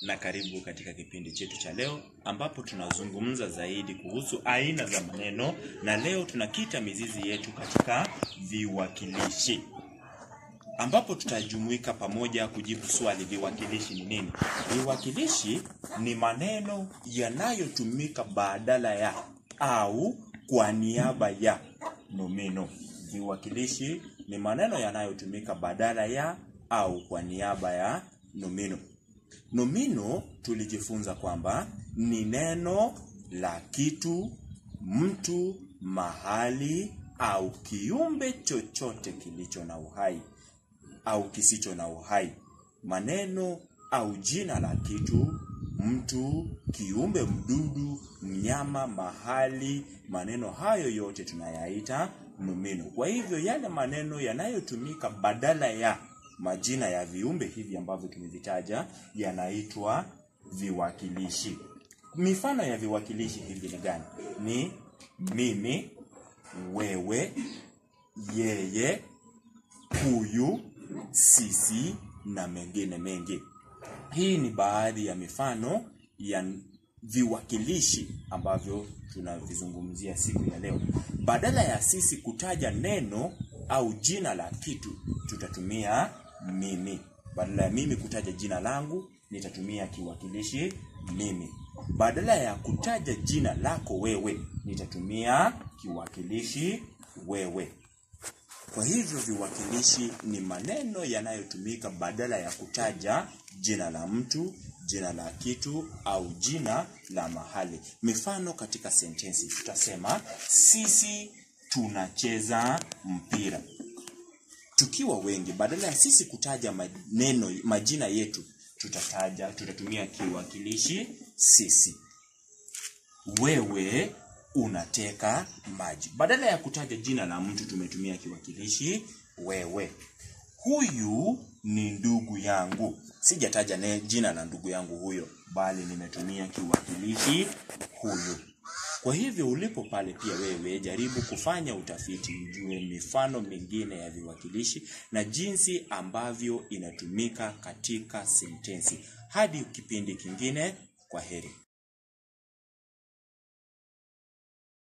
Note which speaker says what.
Speaker 1: na karibu katika kipindi chetu cha leo ambapo tunazungumza zaidi kuhusu aina za maneno na leo tunakita mizizi yetu katika viwakilishi ambapo tutajumuika pamoja kujibu swali viwakilishi ni nini viwakilishi ni maneno yanayotumika badala ya au kwa niaba ya nomino viwakilishi ni maneno yanayotumika badala ya au kwa niaba ya nomino nomino tulijifunza kwamba ni neno la kitu mtu mahali au kiumbe chochote kilicho na uhai au kisicho na uhai maneno au jina la kitu mtu kiumbe mdudu mnyama mahali maneno hayo yote tunayaita nomino kwa hivyo yale maneno yanayotumika badala ya majina ya viumbe hivi ambavyo tumevitaja yanaitwa viwakilishi mifano ya viwakilishi hivi ni gani ni mimi wewe yeye huyu sisi na mengine mengi hii ni baadhi ya mifano ya viwakilishi ambavyo tunavizungumzia siku ya leo badala ya sisi kutaja neno au jina la kitu tutatumia mimi badala ya mimi kutaja jina langu nitatumia kiwakilishi mimi badala ya kutaja jina lako wewe nitatumia kiwakilishi wewe kwa hivyo viwakilishi ni maneno yanayotumika badala ya kutaja jina la mtu jina la kitu au jina la mahali mifano katika sentensi tutasema sisi tunacheza mpira tukiwa wengi badala ya sisi kutaja maneno majina yetu tutataja tutatumia kiwakilishi sisi wewe unateka maji badala ya kutaja jina la mtu tumetumia kiwakilishi wewe huyu ni ndugu yangu sijataja ne jina la ndugu yangu huyo bali nimetumia kiwakilishi huyu kwa hivyo ulipo pale pia wewe jaribu kufanya utafiti ujue mifano mingine ya viwakilishi na jinsi ambavyo inatumika katika sentensi hadi kipindi kingine kwa heri